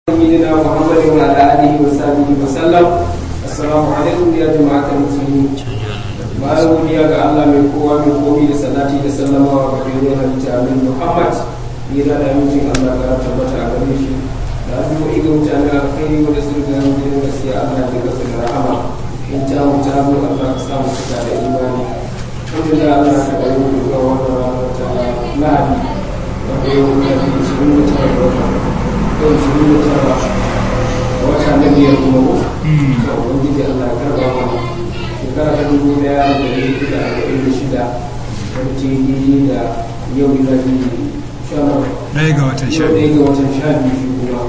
سيدنا محمد وعلى اله وصحبه وسلم السلام عليكم يا جماعه المسلمين bayan godiya ga Allah mai kowa mai komi da salati da sallama wa gare halitta amin Muhammad yana da amincin Allah ga tabbata a gare shi da addu'o'i ga mutane alkhairi wanda sun ga gidan gaskiya Allah ya gasa da rahama in ta mu ta zo Allah ka samu cika da imani wanda da Allah ka bari mu ga wannan rana ta Lahadi wanda yau da ke cikin mutane da wata yau cikin mutane wata na biyar kuma ko ga ubangiji Allah ya karba mana shekara ta dubu daya da dari da arba'in da shida wata daidai da yau da ji sha ɗaya ga watan sha ɗaya ga watan sha biyu shi kuma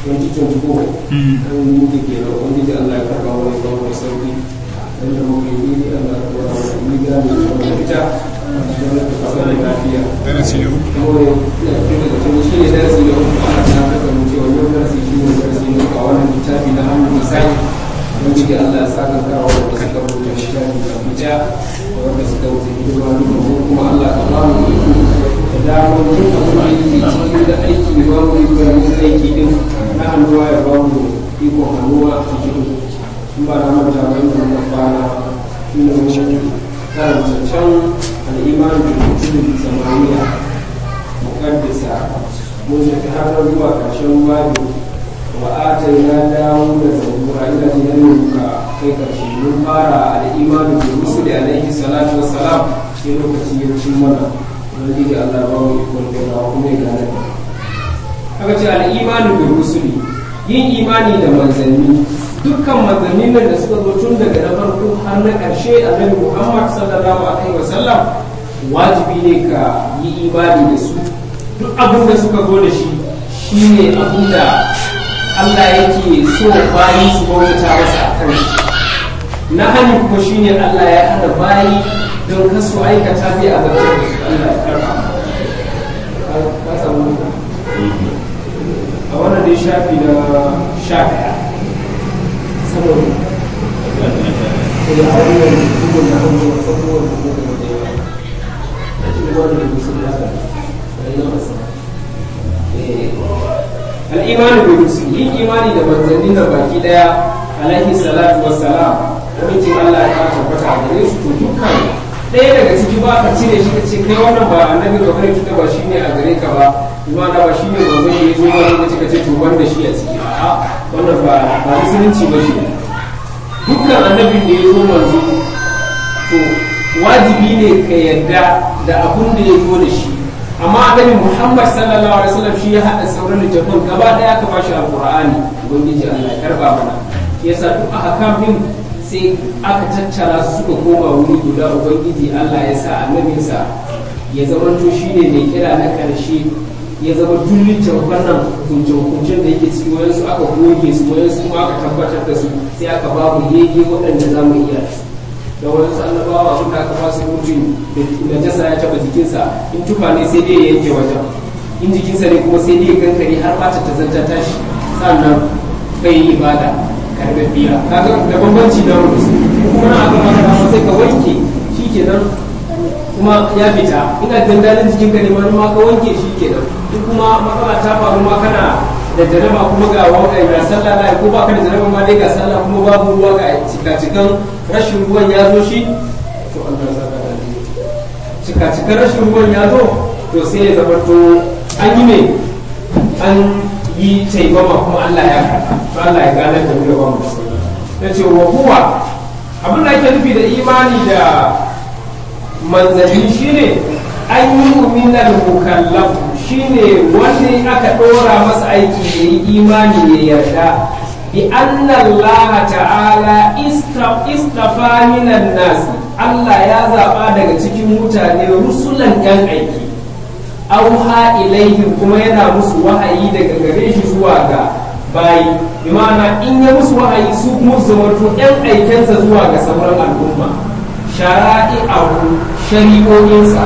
2024 an yi da ke da wani da Allah ya karba wani ba wani sauki don da muka yi ne Allah ya karba wani yi ga mai kuma da fita don da kasa da lafiya darasi da uku kuma ya fi daga cikin shi ne darasi da uku ana ta haka mu cewa yau darasi shi ne darasi ne a wannan littafi na hannun misali wanda da Allah ya saka kawo da suka rubuta littafi da fita da wanda suka wuce hidima duka ko kuma Allah ka ba mu da damar yin abin aiki cikin da aiki da ba mu ikon yin aiki din na hannuwa ya ba mu ikon hannuwa a cikin in ba na manta ba yin wannan kwana shi ne mun karanta can al'iman da mutum samaniya mukaddisa mun tafi har zuwa ƙarshen babu wa atayna dawo da zabura ila jinanin ka kai karshe mun fara al'imanu bi rusuli alaihi salatu wassalam sai lokaci ya cin mana wani da Allah ba mu ikon da kuma ya gane aka ce al'imanu bi rusuli yin imani da manzanni dukkan manzannin nan da suka zo tun daga na farko har na ƙarshe annabi Muhammad sallallahu alaihi wasallam wajibi ne ka yi imani da su duk abin da suka zo da shi shine abin da Allah yake so bayi su bauta masa a kan shi na hanyar kuma shine Allah ya hana bayi don kasu aikata zai azabtar da su Allah ya karba ka samu a wannan dai shafi na sha ɗaya saboda a wannan bugun na hannu a sabuwar bugun da ya a cikin wannan musul ya ga na masa al'imani da rusul yin imani da manzannin da baki daya alaihi salatu wassalam amincin Allah ya tabbata a gare su to dukkan ɗaya daga ciki ba ka cire shi ka ce kai wannan ba annabi ba bane kita ba shine a gare ka ba kuma da ba shine manzon ya zo ba lokaci ka ce to wanda shi a ciki a'a wannan ba ba musulunci ba shi dukkan annabin da ya zo manzo to wajibi ne ka yarda da abun da ya zo da shi amma annabi Muhammad sallallahu alaihi wasallam shi ya hada sauran littafin gaba daya ka bashi alqur'ani ubangiji Allah ya karba mana yasa duk ahkam din sai aka tattara su suka koma wuri guda ubangiji Allah ya sa annabinsa ya zama to shine mai kira na karshe ya zama duk littafin nan hukunce hukuncen da yake ciki wayansu aka goge su wayansu kuma aka tabbatar da su sai aka babu yege waɗanda za mu iya su da wani annabawa abin da aka ba su mutum da jasa ya taba jikinsa in tufa ne sai dai ya yanke wajen in jikinsa ne kuma sai dai ya kankare har mata ta zanta tashi sannan bai yi ibada karɓar biya kaga da bambanci da wani kuma na aka maka dama sai ka wanke shi kenan kuma ya fita ina dandalin jikin ka ne ma ka wanke shi kenan duk kuma matsala ta faru ma kana da jaraba kuma ga wanka ga sallah na ko baka da jaraba ma dai ga sallah kuma babu ruwa ga cika-cikan rashin ruwan ya zo shi to Allah ya saka da cika-cikan rashin ruwan ya zo to sai ya zama to an yi ne an yi taimama kuma Allah ya karɓa to Allah ya gane da mu da bamu ya ce wa huwa abin da ake nufi da imani da manzanni shine an yi mu'minan mukallafu shine wanda aka ɗora masa aiki ya yi imani ya yarda bi anna Allah ta'ala istafa minan nasi Allah ya zaɓa daga cikin mutane rusulan yan aiki auha ilaihim kuma yana musu wahayi daga gare shi zuwa ga bayi bi ma'ana in ya musu wahayi su kuma zamanto yan aikensa zuwa ga sauran al'umma shara'i'ahu shari'o'insa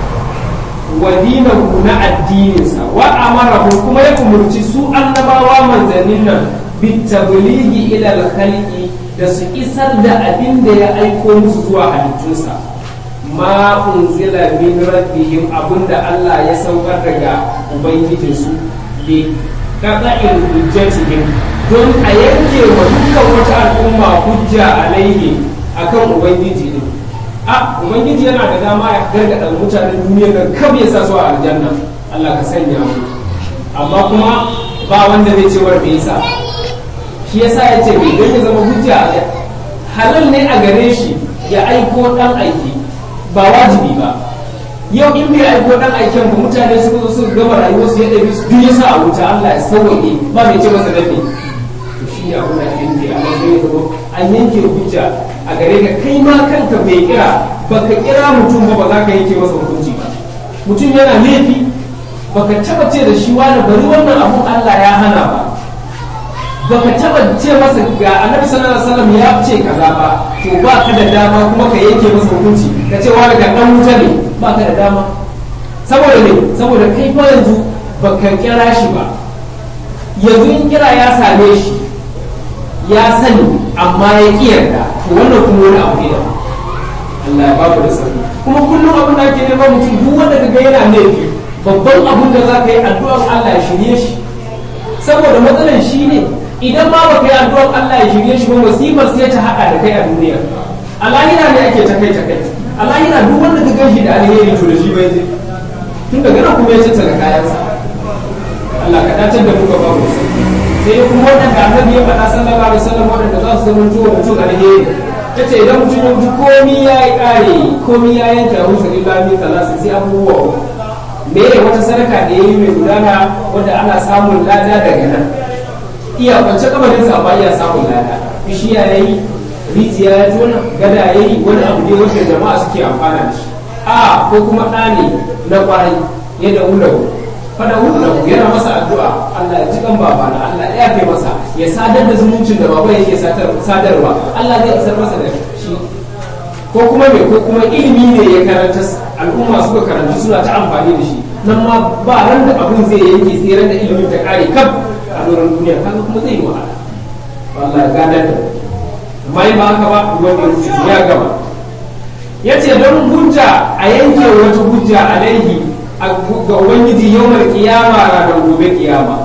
wa dinahu na addininsa wa amarahu kuma ya umurci su annabawa manzannin nan bitabligi ila al-khalqi da su isar da abin da ya aiko musu zuwa halittunsa ma unzila min rabbihim abinda Allah ya saukar daga ubangijinsu li qata'il hujjatihim don a yanke wa dukkan wata al'umma hujja alaihi akan ubangiji din a ubangiji yana da dama ya gargada mutanen duniya da kam ya sa su a aljanna Allah ka sanya mu amma kuma ba wanda zai ce war me yasa shi yasa ya ce bai don ya zama hujja halal ne a gare shi ya aiko dan aiki ba wajibi ba yau in bai aiko dan aiken ba mutane suka zo suka gama rayuwar su ya ɗabi su duk yasa a wuta Allah ya sauwaƙe ba mai ce masa dafi to shi ne abin da ake nufi amma sai ya zama an yanke hujja a gare ka kai ma kanka bai kira baka kira mutum ba ba za ka yanke masa hukunci ba mutum yana laifi baka taba ce da shi wani bari wannan abun Allah ya hana ba baka taba ce masa ga annabi sallallahu alaihi wasallam ya ce kaza ba to ba ka da dama kuma ka yanke masa hukunci ka ce wani ga dan wuta ne ba ka da dama saboda ne saboda kai fa yanzu baka kira shi ba yanzu in kira ya same shi ya sani amma ya ki yarda to wannan kuma wani abu ne da Allah ya ba da sani kuma kullum abin da ake neman mutum duk wanda ka ga yana laifi babban abin da za ka yi addu'ar Allah ya shirye shi saboda matsalar shi ne idan ma baka yi addu'ar Allah ya shirye shi ba musibar sai ta haɗa da kai a duniya a lahira ne ake ta kai ta kai a lahira duk wanda ka gan shi da alheri to da shi bai je tun daga nan kuma ya tattara kayansa Allah ka dace da muka ba mu sai kuma waɗanda annabi ya faɗa sallallahu alaihi wasallam waɗanda za su zama tuwa mutum alheri yace idan mutum ya mutu komi ya yi ƙare komi ya yanke a musa illa min talasa sai abubuwa me ne wata sadaka da ya yi mai gudana wadda ana samun lada daga nan iya kwance kamarin sa amma iya samun lada bishiya ya yi rijiya ya tona gada ya yi wani abu ne wanda jama'a suke amfana da shi a ko kuma ɗa ne na kwarai ya da ulahu fada ulahu yana masa addu'a Allah ya ji kan baba na Allah ya yafe masa ya sadar da zumuncin da baba yake sadarwa Allah zai isar masa da shi ko kuma me ko kuma ilimi ne ya karanta al'umma suka karanci suna ta amfani da shi nan ma ba ran da abin zai yanke sai ran da ilimin ta kare kaf a doron duniya kaga kuma zai yi wahala wallahi gadar da amma in ba haka ba wanda ya gaba yace don hujja a yanke wata hujja alaihi ga ubangiji yawmar kiyama ranar gobe kiyama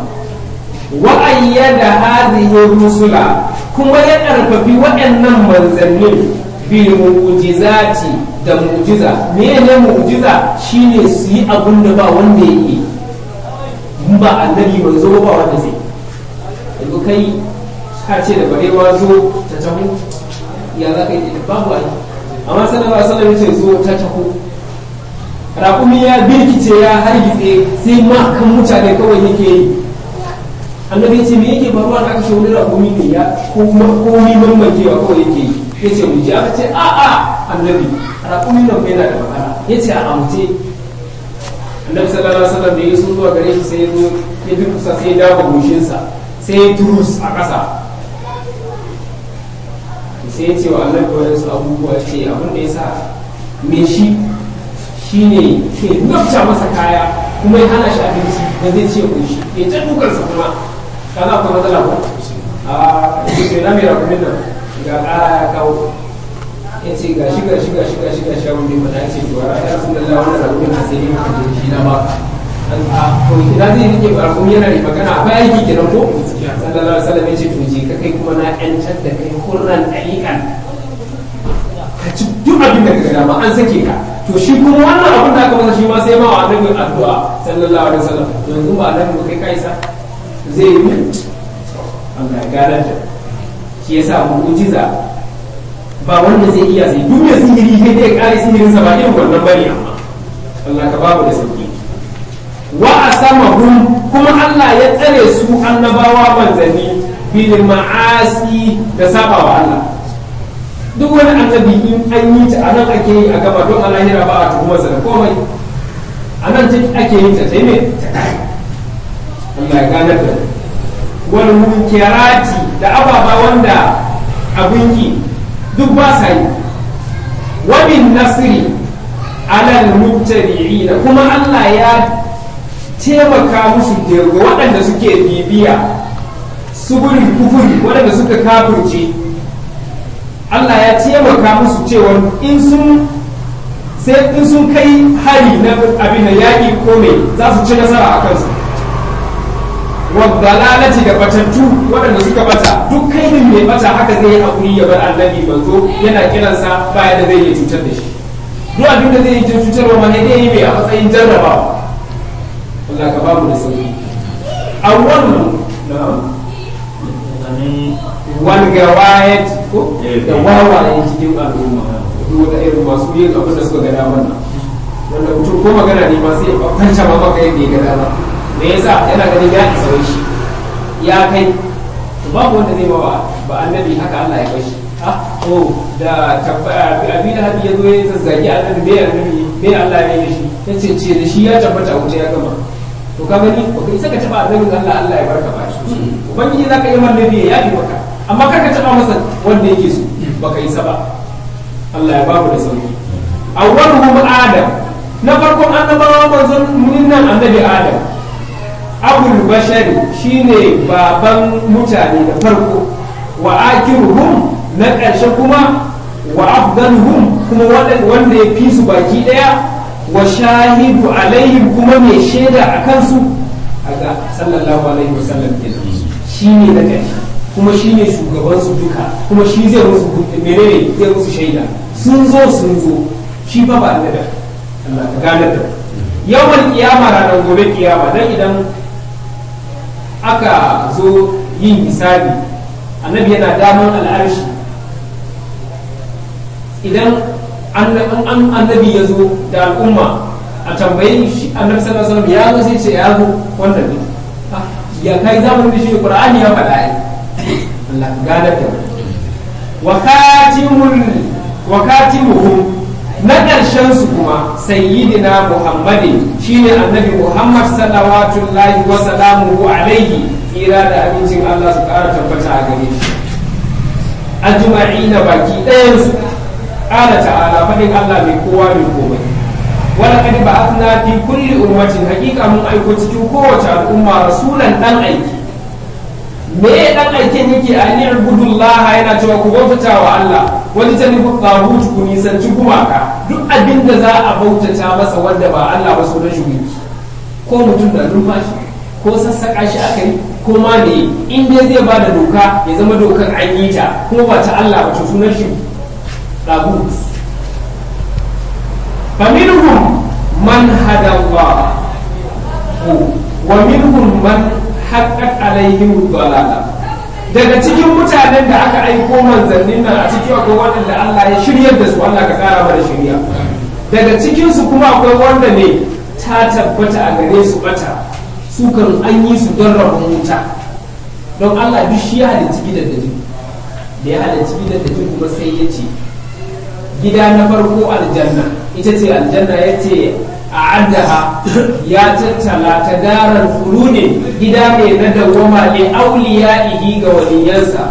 wa ayyada hadhihi rusula kuma ya karfafi waɗannan manzannin bil mu'jizati da mu'jiza me ne mu'jiza shine su yi abun da ba wanda ya yi in ba annabi manzo ba wanda zai yanzu kai ka ce da barewa zo ta taho ya za ka yi babu ai amma sallallahu alaihi wasallam yace zo ta taho raƙumi ya birkice ya hargitse sai ma kan mutane kawai yake yi annabi ya ce me yake faruwa da aka wani raƙumi ne ya komi mamakewa kawai yake yi ya ce mu ji aka ce a a annabi raƙumi nan yana da matsala ya ce a amce annabi sallallahu alaihi wasallam da ya sun zuwa gare shi sai ya zo ya durkusa sai ya dawo goshinsa sai ya turus a ƙasa sai ya ce wa annabi wadansu abubuwa ce abin da ya sa me shi shine ke nafta masa kaya kuma ya hana shi abinci da zai ce kunshi ya ta dukansa kuma ka za ku matsala ba a cikin na mai rakumin nan ga ƙara ya kawo ya ce ga shi ga shi ga shi ga shi ga shi abin da ya ce to ya sun da lawan rakumin na sai ne ka je shi na ba a to ina zai rike rakumi yana da magana akwai aiki kenan ko sallallahu alaihi wasallam ya ce to je ka kai kuma na ƴancar da kai hurran ɗariƙan ka ci duk abin da ka dama an sake ka to shi kuma wannan abin da aka masa shi ma sai ma wa annabi addu'a sallallahu alaihi wasallam yanzu ba annabi ba kai kaisa zai yi Allah ya gada da shi yasa mu'jiza ba wanda zai iya sai duk da sihiri kai dai kare sihirin sa ba irin wannan bane amma Allah ka babu da sauki wa asamahum kuma Allah ya tsare su annabawa manzanni bil ma'asi da sabawa Allah duk wani annabi in an yi ta anan ake yi a gaba don alahira ba a tuhumar sa da komai anan ta ake yin ta sai me ta kai Allah ya gane da wal munkirati da ababa wanda abun ki duk ba sa yi wa bin nasri ala al mubtadi'in kuma Allah ya taimaka musu da waɗanda suke bibiya suburin kufuri waɗanda suka kafirce Allah ya taimaka musu cewa in sun sai in sun kai hari na abin da yaƙi ko mai za su ci nasara a kansu wa dalalati da batattu waɗanda suka bata duk kaidin mai bata haka zai yi hakuri ya bar annabi manzo yana kiransa baya da zai yi cutar da shi duk abin da zai yi cutarwa ma zai yi mai a matsayin jarrabawa Allah ka babu da sauki awwal wal gawayat ko da wawaye cikin al'umma duk wata irin masu yin abin da suka ga damar nan wanda mutum ko magana ne ma sai ya kwanta ma maka yadda ya ga dama me yasa yana ganin ya isa wai shi ya kai to babu wanda zai bawa ba annabi haka Allah ya kai shi ah oh da tabbata abi da hadi yazo ya zazzagi annabi me annabi me Allah ya yi shi yace ce da shi ya tabbata wuce ya gama to ka gani ba kai saka taba annabin Allah Allah ya barka ba shi ubangiji zaka yi annabi ya yi maka amma kaka taba masa wanda yake so baka yi sa ba Allah ya babu da sauki awwaluhum adam na farkon annabawa manzon nan annabi adam abul bashari shine baban mutane da farko wa akiruhum na ƙarshe kuma wa afdaluhum kuma wanda ya fi su baki ɗaya wa shahidu alaihim kuma mai shaida a kansu aga sallallahu alaihi wasallam kenan shine na ƙarshe kuma shine shugaban su duka kuma shi zai musu menene zai musu shaida sun zo sun zo shi fa ba annabi Allah ka gane da yawan kiyama ranar gobe kiyama dan idan aka zo yin hisabi annabi yana daman al'arshi idan annabi ya zo da al'umma a tambayi shi annabi sallallahu alaihi wasallam ya zo sai ce ya zo wannan ne ya kai zamanin da shi qur'ani ya faɗa ai Allah ka gane da wa katimul wa katimuhum na ƙarshen su kuma sayyidina muhammadin shine annabi muhammad salawatullahi wa salamuhu alaihi tsira da abincin allah su ƙara tabbata a gare shi ajma'ina baki ɗayan su ƙara ta'ala faɗin allah mai kowa mai komai wala kadi ba'athna fi kulli ummatin haƙiƙa mun aiko cikin kowace al'umma rasulan dan aiki me dan aikin yake a ni ibudullah yana cewa ku bautata wa Allah wani ta nufi tsahut ku nisanci gumaka duk abin da za a bautata masa wanda ba Allah ba sunan shi ko mutum da numfashi ko sassaƙa shi aka yi ko ma ne in dai zai ba da doka ya zama dokar an yi ta kuma ba ta Allah ba to sunan shi tsahut faminhum man hada Allah wa minhum man haƙaƙ alaihim dalala daga cikin mutanen da aka aiko manzannin nan a cikin akwai waɗanda Allah ya shiryar da su Allah ka ƙara mana shirya daga cikin su kuma akwai wanda ne ta tabbata a gare su bata su kan an yi su don rabon wuta don Allah duk shi ya halicci gidan da da ya halicci gidan da kuma sai ya ce gida na farko aljanna ita ce aljanna ya ce a addaha ya tattala ta darar ne gida ne na dawwama ne auliya ihi ga waliyansa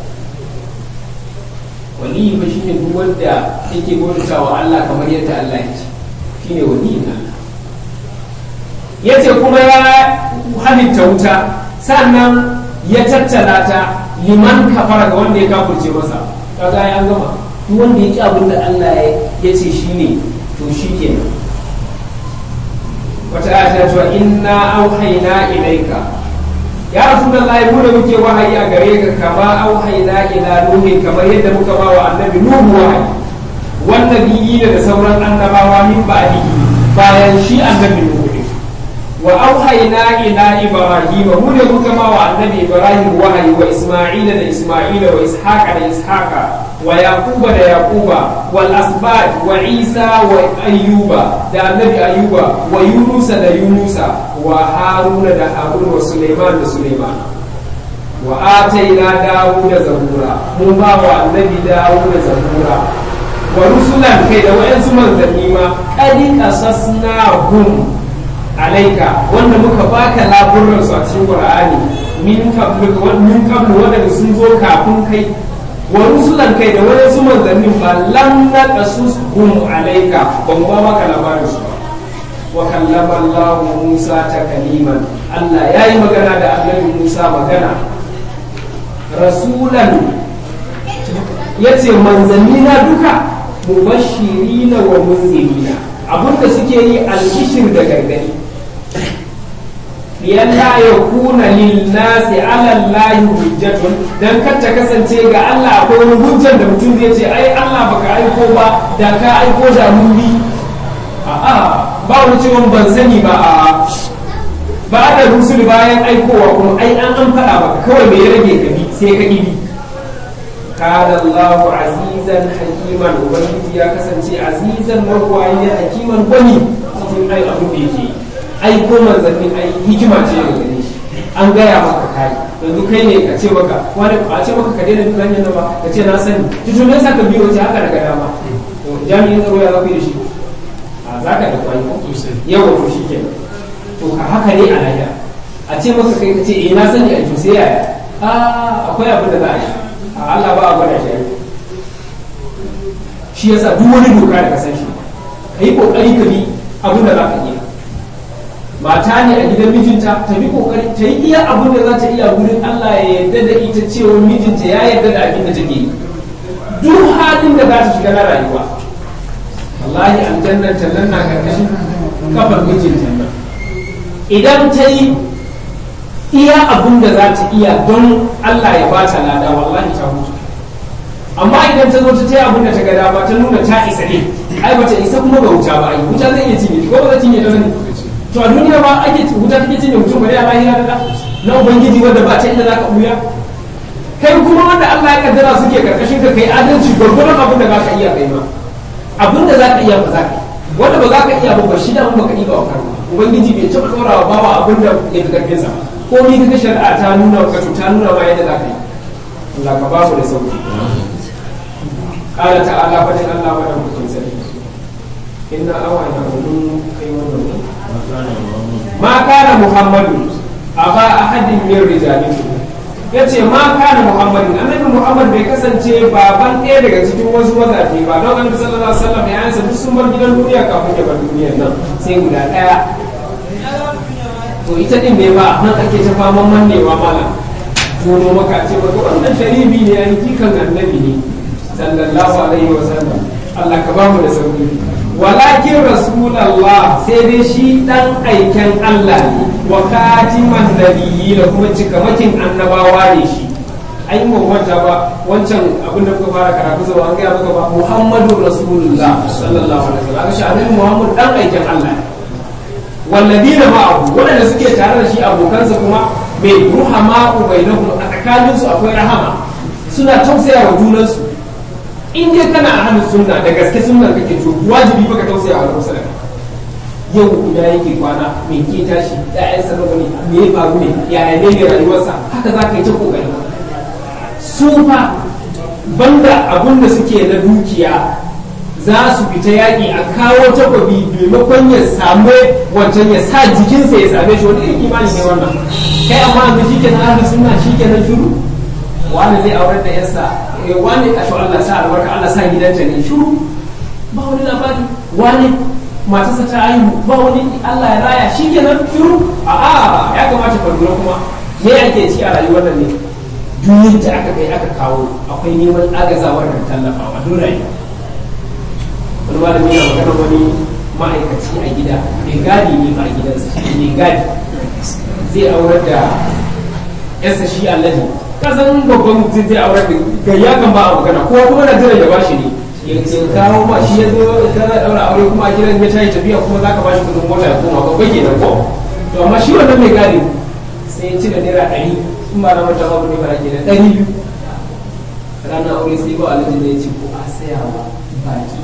waliyi ba shine duk wanda yake bauta wa Allah kamar yadda Allah ya ce shine waliyin Allah yace kuma ya halitta wuta sannan ya tattala ta liman kafara ga wanda ya kafurce masa kaga ya gama duk wanda ya ki abin da Allah ya ce shine to shi kenan wata aya ta cewa inna auhayna ilayka ya rasulullahi mu da muke wahayi a gare ka kama auhayna ila nuhi kamar yadda muka ba wa annabi nuhu wahayi wannan nabiyyi da sauran annabawa min ba'dihi bayan shi annabi nuhu ne wa auhayna ila ibrahim mu da muka ba wa annabi ibrahim wahayi wa isma'ila da isma'ila wa ishaqa da ishaqa wa yaquba da yaquba wal asbat wa isa wa ayyuba da annabi ayyuba wa yunusa da yunusa wa haruna da harun wa suleiman da suleiman wa ataina dawuda zabura mun ba wa annabi dawuda zabura wa rusulan kai da wayansu manzanni ma qadi qasasnahum alaika wanda muka baka laburan su a cikin qur'ani min qablu min qablu wanda sun zo kafin kai wa rusulan kai da wani su manzannin ba lam na kasus hum alaika ba mu ba maka labarin su wa kallama Allah Musa ta kaliman Allah ya yi magana da annabi Musa magana rasulan ya ce manzanni na duka mubashirina wa munzirina abinda suke yi alkishir da gargadi liyalla ya kuna linnasi ala Allahi hujjatun dan kar ta kasance ga Allah akwai wani hujjar da mutum zai ce ai Allah baka aiko ba da ka aiko da mun bi a'a ba wani cewa ban sani ba a ba da rusul bayan aikowa kuma ai an an faɗa ba kawai me ya rage ka bi sai ka bi kana Allah azizan hakiman ubangiji ya kasance azizan marwayi hakiman gwani cikin ai abin da yake ai ko manzannin ai hikima ce daga gare shi an gaya maka kai yanzu kai ne ka ce maka wani a ce maka ka daina duk hanyar nan ba ka ce na sani tutu me yasa ka biyo ce haka daga dama jami'in tsaro ya zafi da shi a zaka da kwai yawa to shi kenan to ka haka ne a lahira a ce maka kai ka ce eh na sani a to sai yaya a akwai abin da za a yi a Allah ba a gwada shi shi yasa duk wani doka da ka san shi ka yi kokari ka bi abin da za ka iya mata ne a gidan mijinta ta bi kokari ta yi iya abin da za ta iya wurin Allah ya yarda da ita cewa mijinta ya yarda da abin da take yi duk halin da za ta shiga na rayuwa wallahi aljannan tallan na karkashin kafar mijinta nan idan ta yi iya abin da za ta iya don Allah ya ba ta lada wallahi ta hutu amma idan ta zo ta ta abin da ta ga dama ta nuna ta isa ne ai ba ta isa kuma ga wuta ba ai wuta zai iya cinye ko ba zai cinye ta ne to a duniya ba ake wuta take cinye mutum bari a lahira da na ubangiji wanda ba ta inda za ka buya kai kuma wanda Allah ya kaddara suke karkashin ka kai adalci gwargwaron abin da za ka iya kai ma abin da za ka iya ba za ka wanda ba za ka iya ba ba shi da ba ka iya wa karma ubangiji bai taɓa ɗora wa bawa abin da ya fi karfin sa ko ni kaga shari'a ta nuna ka ta nuna ma yadda za ka yi Allah ka ba mu da sauki qala ta'ala fa dan Allah wa da mutum sai inna awana mun kai wannan ma kana muhammadu aba ahadin min rijalikum yace ma kana muhammadin annabi muhammad bai kasance baban ɗaya daga cikin wasu mazaje ba don annabi sallallahu alaihi wasallam ya yansa duk sun bar gidan duniya kafin ya bar duniyar nan sai guda ɗaya to ita din ne ba nan ake ta faman mannewa mala tono maka ce maka wannan sharibi ne an kikan annabi ne sallallahu alaihi wasallam Allah ka bamu da sauki walakin rasulallah sai dai shi dan aiken Allah ne wa katiman nabiyyi da kuma cikamakin annabawa ne shi ai mu wanta ba wancan abin da kuka fara karatu zuwa an gaya maka ba Muhammadu Rasulullah sallallahu alaihi wasallam shi annabi Muhammad dan aiken Allah ne walladina ma'ahu wadanda suke tare da shi abokansa kuma mai ruhama bainahum a tsakaninsu akwai rahama suna tausaya wa junansu in dai kana a hannun sunna da gaske sunna kake to wajibi baka tausaya wa kusa da yau guda yake kwana me ke tashi ƴaƴan sa nawa ne me ya faru ne yaya ne ne rayuwarsa haka za ka yi ta kokari su fa banda abun da suke na dukiya za su fita yaƙi a kawo takwabi maimakon ya samu wancan ya sa jikinsa ya same shi wani irin imani ne wannan kai amma yanzu shi ke na ahlus sunna shi ke na shuru wani zai aurar da yarsa wani a Allah sa albarka Allah sa gidanta ne shuru ba wani labari wani matarsa ta haihu ba wani Allah ya raya shi kenan shuru a a ya kamata ka lura kuma me ake ci a rayuwar nan ne duniyar da aka kai aka kawo akwai neman agazawar da tallafawa don rayuwa wani malami yana magana wani ma'aikaci a gida mai gadi ne a gidansa mai gadi zai aurar da yarsa shi allaji kasan babban mutum zai aurar da gayya kan ba a magana ko kuma na jiran ya bashi ne ya kawo ma shi ya zo ta daura aure kuma a gidan ya tayi tafiya kuma zaka bashi kudin mota ya koma babban kenan ko to amma shi wannan mai gadi sai ya ci da naira ɗari in ba na mata babu ne ba ke da ɗari biyu ranar aure sai ba alaji ne ya ce ko a sayawa baki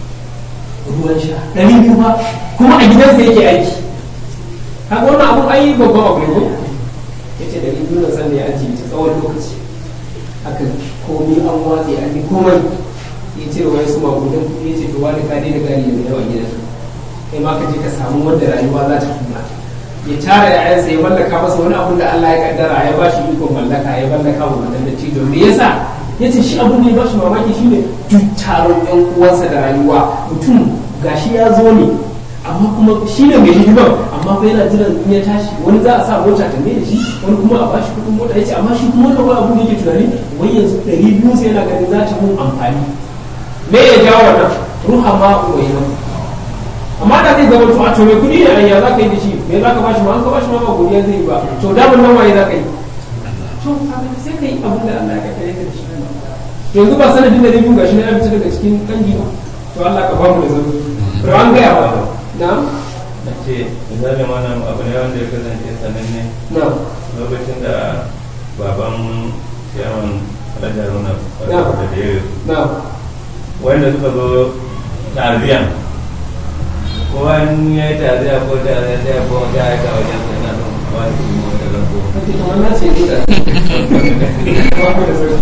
ruwan sha ɗari biyu ba kuma a gidansa yake aiki haka wannan abun ai babban abu ne ko ya ce ɗari biyu na san da ya ajiye ta tsawon lokaci haka komi an watse an yi komai ya ce wa su magudan kuɗi ya ce to wani ka daina gari da yawa gidan kai ma ka je ka samu wanda rayuwa za ta tuna ya tara yayansa ya mallaka masa wani abun da Allah ya kaddara ya ba shi ikon mallaka ya mallaka wa wannan da cido me yasa ya ce shi abun da ya ba shi mamaki shine duk taron yan uwansa da rayuwa mutum gashi ya zo ne amma kuma shi ne mai hidimar amma fa yana jiran in ya tashi wani za a sa mota ta mai da shi wani kuma a ba shi kuɗin mota ya ce amma shi kuma wani abu da yake tunani wai yanzu ɗari biyu sai yana ganin za ta mun amfani me ya jawo wannan ruha ma uwaina amma da zai zama to a to mai kuɗi ne ya za ka yi da shi me za ka bashi ma an ka bashi ma ba godiya zai yi ba to daman nan waye za ka yi to sai ka yi abin da Allah ya kare ka da shi to yanzu ba sanadin da biyu gashi na ya fita daga cikin dangi ba to Allah ka bamu da zama to an gaya ba na a ce misali wannan abu ne wanda ya kasance sananne na lokacin da baban ciyaman alhaji haruna Na. da da ya na wanda suka zo tarbiyan kowa in ya yi tarbiya ko tarbiya sai ya koma sai ya aika wajen sai na son wani kuma wata zango kake kamar na ce da bamu da zama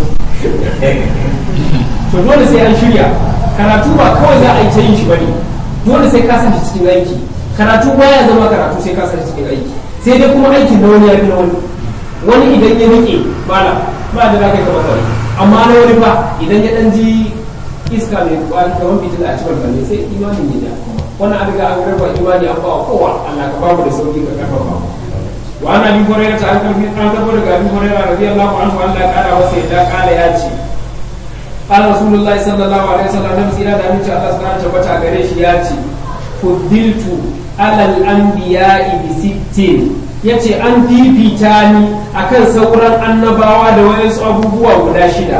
to dole sai an shirya karatu ba kawai za a yi ta yin shi bane dole sai ka sa shi cikin aiki karatu baya zama karatu sai ka sa shi cikin aiki sai dai kuma aikin na wani ya fi na wani wani idan ya rike bala ba da za ka yi kamar wani amma na wani fa idan ya dan ji iska mai kwari kamar fitila a cikin balle sai imanin ya ja wannan an riga an raba imani an ba wa kowa Allah ka bamu da sauki ka karfafa mu وعن ابي هريره عن كلمه عن كلمه ابي هريره رضي الله عنه ان قال وسيدا قال ياتي قال رسول الله صلى الله عليه وسلم نبي سيدا da aminci Allah subhanahu tabbata gare shi ya ce fuddiltu alal anbiya'i bi sittin yace an fifita ni akan sauran annabawa da wayansu abubuwa guda shida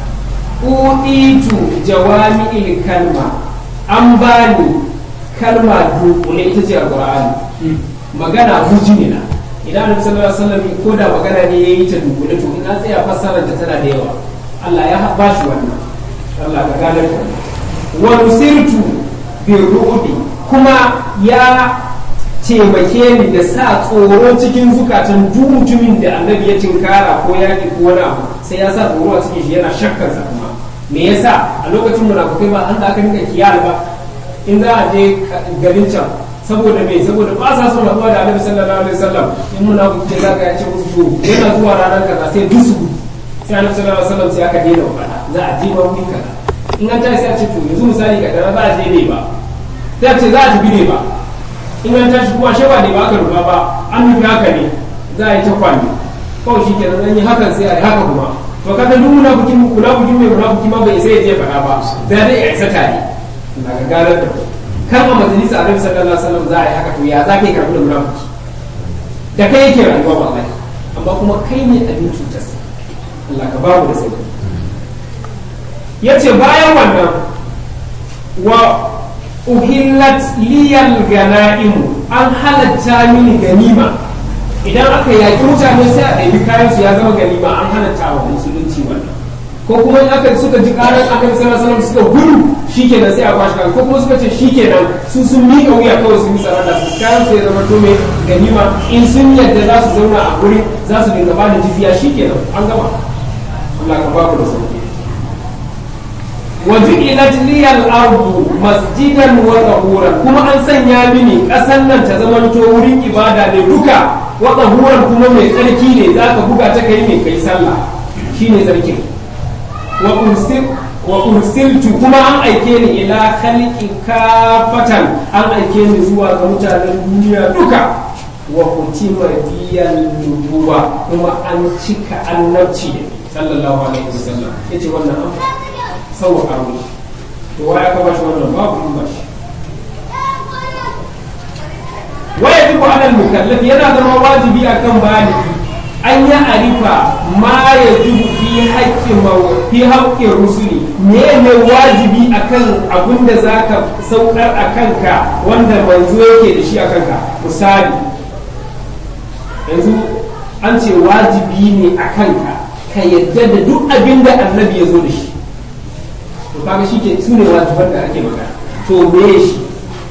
uditu jawami'il kalma an bani kalma dunkule ita ce alqur'ani magana bujimina idan annabi sallallahu alaihi wasallam ko da magana ne yayi ta dunkule to in an tsaya fassarar ta tana da yawa Allah ya ba shi wannan Allah ka gane ka wa nusirtu bi ru'bi kuma ya taimake ni da sa tsoro cikin zukatan duk mutumin da annabi ya tinkara ko ya ko wani abu sai ya sa tsoro a cikin shi yana shakkar sa kuma me yasa a lokacin munafukai ba an da aka rinka kiyar ba in za a je garin can saboda me saboda ba sa son haɗuwa da annabi sallallahu alaihi wasallam in munafiki ne zaka ya ce musu to yana zuwa ranar kaza sai dusu sai annabi sallallahu alaihi wasallam sai aka daina faɗa za a je ba wuri kaza in an tashi sai a ce to yanzu misali ka dara za a je ne ba sai a ce za a tafi ne ba in an tashi kuma shewa ne ba aka rufa ba an nufi haka ne za a yi ta kwani kawai shi kenan an yi hakan sai a yi haka kuma to kaga duk munafikin munafikin mai munafiki ma bai sai ya je faɗa ba da dai ya isa tare daga ganar da ku kan a majalisa a nabi sallallahu alaihi wasallam za a yi haka to ya za ka yi karɓi da munafiki da kai yake rayuwa ba mai amma kuma kai ne abin cutar Allah ka babu da sauki yace bayan wannan wa uhillat liyal ganaimu an halatta mini ganima idan aka yaki mutane sai a ɗabi kayan su ya zama ganima an halatta wa musulunci wannan ko kuma in aka suka ji karar annabi sallallahu alaihi wasallam suka gudu shikenan sai a kwashi kan ko kuma suka ce shikenan su sun miƙa wuya kawai sun yi saranda su kayan su ya zama to mai ganima in sun yadda za su zauna a guri za su dinga ba da jifiya shikenan an gama Allah ka babu da sauki وجعلت لي الأرض مسجدا وطهورا كما أن سنيا مني أسن nan ta zamanto wurin ibada ne duka wa tahuran kuma mai tsarki ne zaka buga ta kai mai kai sallah shine tsarkin wa ursil wa ursiltu kuma an aike ni ila khalqi kafatan an aike ni zuwa ga mutanen duniya duka wa kutima biyan nubuwa kuma an cika annabci da sallallahu alaihi wasallam yace wannan an sauwaka mu to wa ya kaba shi wannan babu in ba shi wa yajibu ala al-mukallaf yana zama wajibi akan baligi an ya arifa ma yajibu fi haqqi fi haqqi rusuli me ne wajibi akan abin da zaka saukar akan ka wanda manzo yake da shi akan ka misali yanzu an ce wajibi ne akan ka ka yadda da duk abin da annabi ya zo da shi to kaga shi ke su ne wajiban da ake magana to me shi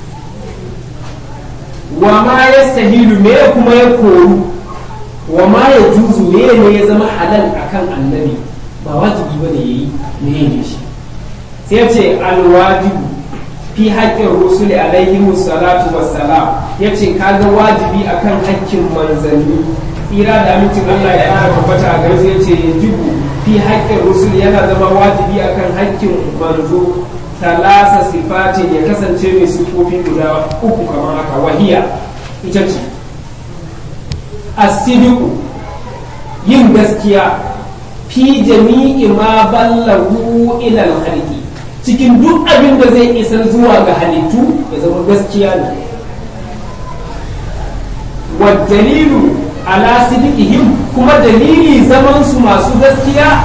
wa ma ya sahilu me kuma ya koru wa ma ya juzu me ne ya zama halal akan annabi ba wajibi ba ne yayi me ne shi sai ce alwajibu fi haƙƙin rusuli alaihi salatu wassalam ya ce kaga wajibi akan haƙƙin manzanni tsira da amincin Allah ya ƙara tabbata a gare ya ce yajibu fi haƙƙin rusul yana zama wajibi akan haƙƙin manzo talasa sifatin ya kasance mai sifofi guda uku kamar haka wahiya ita ce asidiku yin gaskiya fi jami'i ma ballahu ila al cikin duk abin da zai isar zuwa ga halittu ya zama gaskiya ne wa dalilu ala sidqihim kuma dalili zaman su masu gaskiya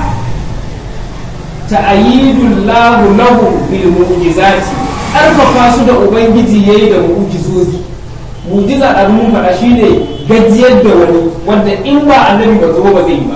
ta'ayyidul lahu lahu bil mu'jizati karfafa su da ubangiji yayi da mu'jizozi mu'jiza da mun faɗa shine gajiyar da wani wanda in ba annabi ba zo ba zai yi ba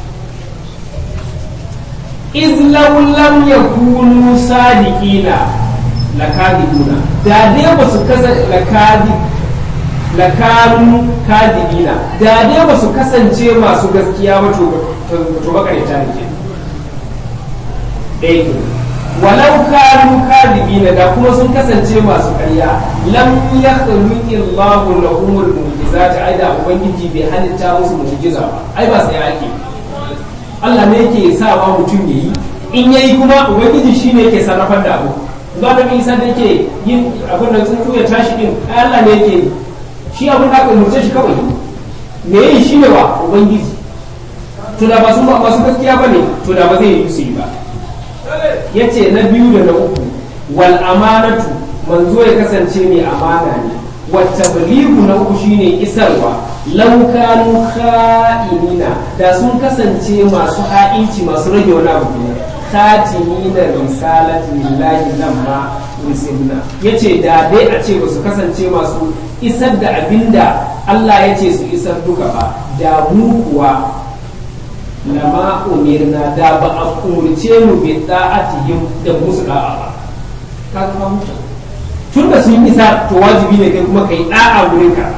iz law lam yakunu sadiqina lakadibuna da dai ba su kasa lakadi lakanu kadibina da dai ba su kasance masu gaskiya ba to makarita ne ke ɗaya ke walau kanu kadibina da kuma sun kasance masu ƙarya lam yakhluqi Allahu lahumul mu'jizati ai da ubangiji bai halitta musu mu'jiza ba ai ba sai ake Allah ne yake sa wa mutum yayi in yayi kuma ubangiji shine yake sarrafar da abu ba da isa da yake yin abin da tsuntsu ya tashi din ai Allah ne yake yi shi abin da aka umurce shi kawai me yi shi ne wa ubangiji to da ba su ba su gaskiya bane to da ba zai yi su yi ba yace na biyu da na uku wal amanatu manzo ya kasance mai amana ne wa tabligu na uku shine isarwa law kanu kha'inina da sun kasance masu ha'inci masu rage wani abu ne khatimina risalati lillahi lamma rusulna yace da dai a ce ba su kasance masu isar da abinda Allah ya ce su isar duka ba da mu kuwa lama umirna da ba a umurce mu bi da'atihim da musu da'a ba ka ga mutum tun da sun isa to wajibi ne kai kuma kai da'a wurin ka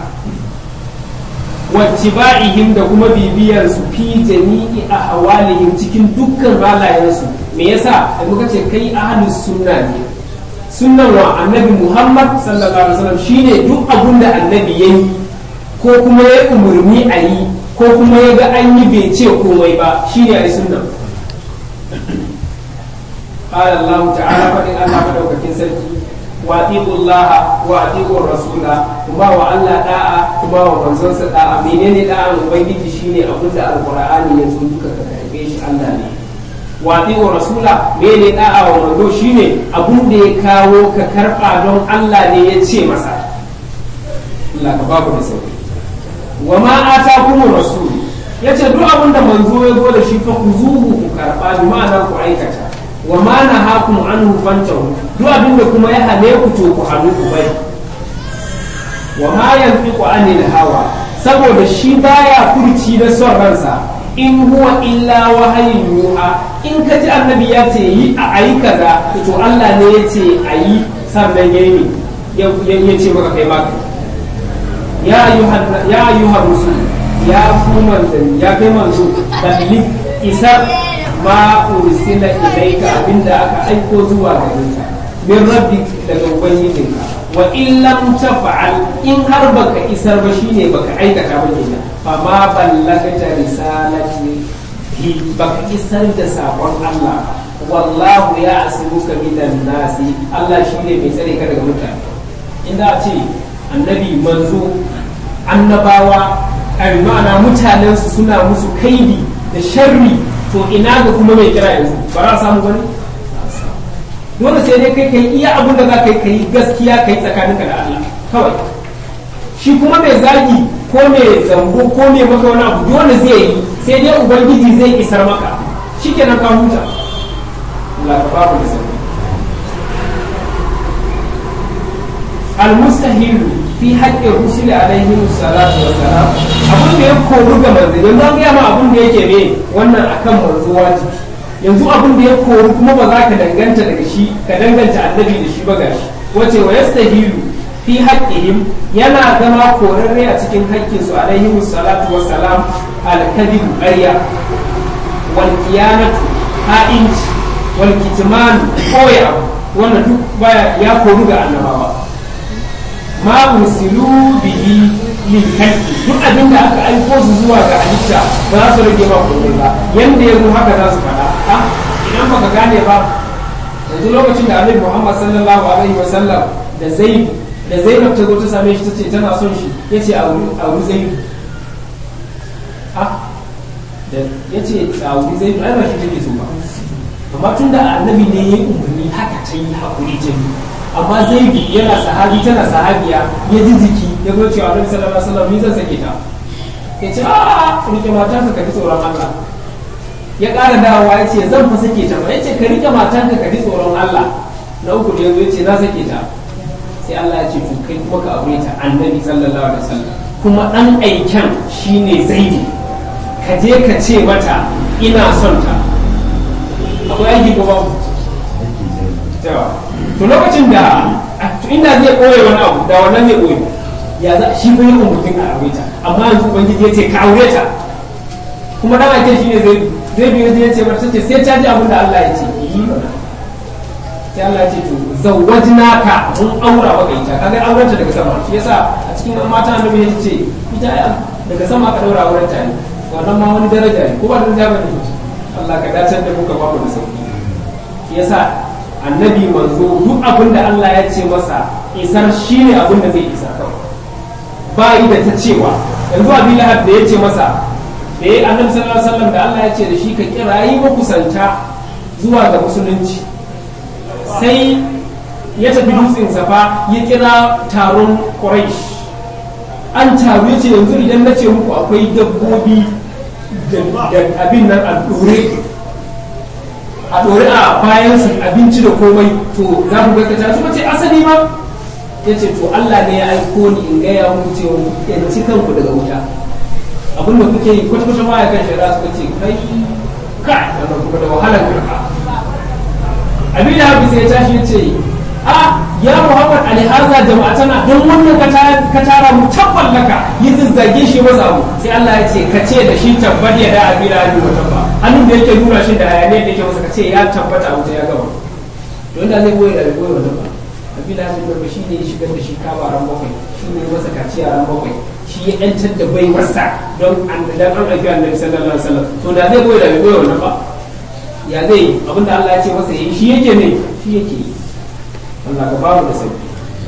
wattiba'ihim da kuma bibiyar su fi jami'i a hawalihim cikin dukkan halayensu me yasa da muka ce kai ahlus sunna ne sunnan wa annabi Muhammad sallallahu alaihi wasallam shine duk abun da annabi yayi ko kuma ya umurni a yi ko kuma ya ga an yi bai ce komai ba shine ai sunnan قال الله تعالى فإن الله مدوكتين سركي وأطيعوا الله وأطيعوا الرسول كما وألا داعا كما ومنزل داعا منين داعا وبيجي شيني أقول القرآن يزول كتابيش الله ne waɗi'u rasula mene da'a wa manzo shine abun da ya kawo ka karɓa don Allah ne ya ce masa Allah ka babu da sauki wa ma atakumur rasul yace duk abun da manzo ya zo da shi fa kuzuhu ku karɓa bi ma'ana ku aikata wa ma nahakum anhu fantahu duk abin da kuma ya hane ku to ku hannu ku bari wa ma yanfiqu anil hawa saboda shi baya furci da son ransa in huwa illa wahayin yuha in ka ji annabi ya ce yi a ayi kaza to Allah ne ya ce a yi sannan ya yi ya ce maka kai maka ya ayyuha rusul ya ku manzanni ya kai manzo balli isar ma ursila ilaika abinda aka aiko zuwa gare ka min rabbi daga ubangijinka wa in lam taf'al in har baka isar ba shine baka aikata ba kenan fa ma ballagta risalati hi baka isar da sakon Allah wallahu ya asibuka minan nasi Allah shine mai tsare ka daga mutane inda a ce annabi manzo annabawa a ma'ana mutanen su suna musu kaidi da sharri to ina ga kuma mai kira yanzu ba za a samu bane dole sai dai kai kai iya abin da za ka yi kai gaskiya kai tsakaninka da Allah kawai shi kuma mai zagi ko mai zambo ko mai maka wani abu dole zai yi sai dai ubangiji zai isar maka shikenan ka huta Allah ka babu da sauki المستحيل في حق الرسل عليهم الصلاة والسلام abun da ya koru ga manzo yanzu an gaya ma abun da yake ne wannan akan manzo wajibi yanzu abun da ya koru kuma ba za ka danganta daga shi ka danganta annabi da shi ba gashi wace wa yastahilu fi haqqihim yana zama korarre a cikin haƙƙin su alaihi salatu wassalam al-kadhib ƙarya wal kiyanatu ha'inci wal kitman koya wannan duk baya ya koru ga annabawa ma ursilu bihi lil khalqi duk abin da aka aiko su zuwa ga halitta ba za su rage ba komai ba yanda yazo haka za su faɗa a idan baka gane ba yanzu lokacin da Annabi Muhammad sallallahu alaihi wa sallam da Zaid da Zainab ta zo ta same shi tace tana son shi yace a wuri a wuri Zaid a da yace a wuri Zaid ai ba shi take so ba amma tunda Annabi ne ya umarni haka ta yi hakuri ta yi amma zaidu yana sahabi tana sahabiya ya ji jiki ya zo cewa annabi sallallahu alaihi wasallam ni zan sake ta ya ce a rike matarka ka ji tsoron Allah ya ƙara dawowa ya ce zan fa sake ta ba ya ce ka rike matarka ka ji tsoron Allah na uku da ya zo ya ce na sake ta sai Allah ya ce to kai kuma ka aure ta annabi sallallahu alaihi wasallam kuma dan aiken shine zaidi ka je ka ce mata ina son ta akwai aiki ko babu to lokacin da inda zai koye wani abu da wannan zai koye ya za shi ko yin mutum a aure ta amma yanzu ubangiji ya ce ka aure ta kuma dan aiken shine zai zai biyo ya ce mata ce sai ta ji abin da Allah ya ce yi mana sai Allah ce to zawwajna ka mun aura maka ita kaga auren ta daga sama shi yasa a cikin mata annabi ya ce ita daga sama ka daura auren ta ne wannan ma wani daraja ne ko ba daraja ba ne Allah ka dace da muka ba mu da sauki shi yasa annabi manzo duk abin da Allah ya ce masa isar shine abin da zai isa kawai ba yi da ta cewa yanzu abin lahab da ya ce masa da ya annabi sallallahu alaihi wasallam da Allah ya ce da shi ka kirayi makusanta zuwa ga musulunci sai ya tafi dutsen safa ya kira taron quraish an taru ya ce yanzu idan na ce muku akwai dabbobi da abin nan a dore a dore a bayan su abinci da komai to za ku gaskata su ce asali ma ya ce to Allah ne ya aiko ni in gaya muku cewa yanci kanku daga wuta abin da kuke yi kwata-kwata baya kan shari'a suka ce kai kai wannan kuma da wahalar karka abin da hafi sai ya tashi ya ce a ya muhammad alihaza jama'atana don wannan ka tara mu tabban laka yi zazzage shi masa abu sai Allah ya ce ka ce da shi tabbat ya da abin da wa tabba hannun da yake nuna shi da hayaniyar da yake masa ka ce ya tabbata a wuta ya gama don da zai goyi da bai goyi wannan ba abin da hafi shi ne ya shigar da shi kaba ran bakwai shi ne masa kaciya ran bakwai shi ya yantar da bai wasa don an dan an ɗauki annabi sallallahu alaihi wasallam to da zai goyi da bai goyi wannan ba ya zai abin da Allah ya ce masa yi shi yake ne shi yake yi Allah ka bamu da sauki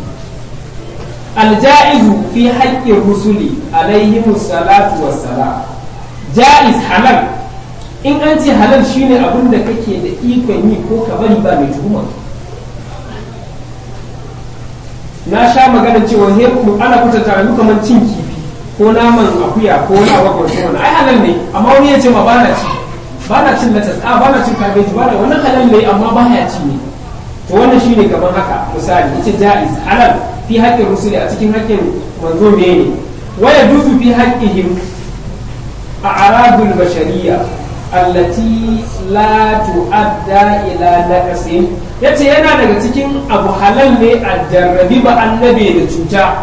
aljaizu fi haƙƙin rusuli alaihimu salatu wassalam jaiz halal in an ce halal shine abin da kake da ikon yi ko ka bari ba mai tuhuma na sha magana cewa he ana kwatanta mu kamar cin kifi ko naman akuya ko na wakon wannan ai halal ne amma wani ya ce ma bana ci bana cin latas a bana cin kabeji bana wannan halal ne amma baya ci ne to wannan shine kamar haka misali yace jaiz halal fi haƙƙin rusuli a cikin haƙƙin manzo ne waya duzu fi haƙƙihim a aradul bashariya allati la tu'adda ila naqsin yace yana daga cikin abu halal ne a jarrabi ba annabe da cuta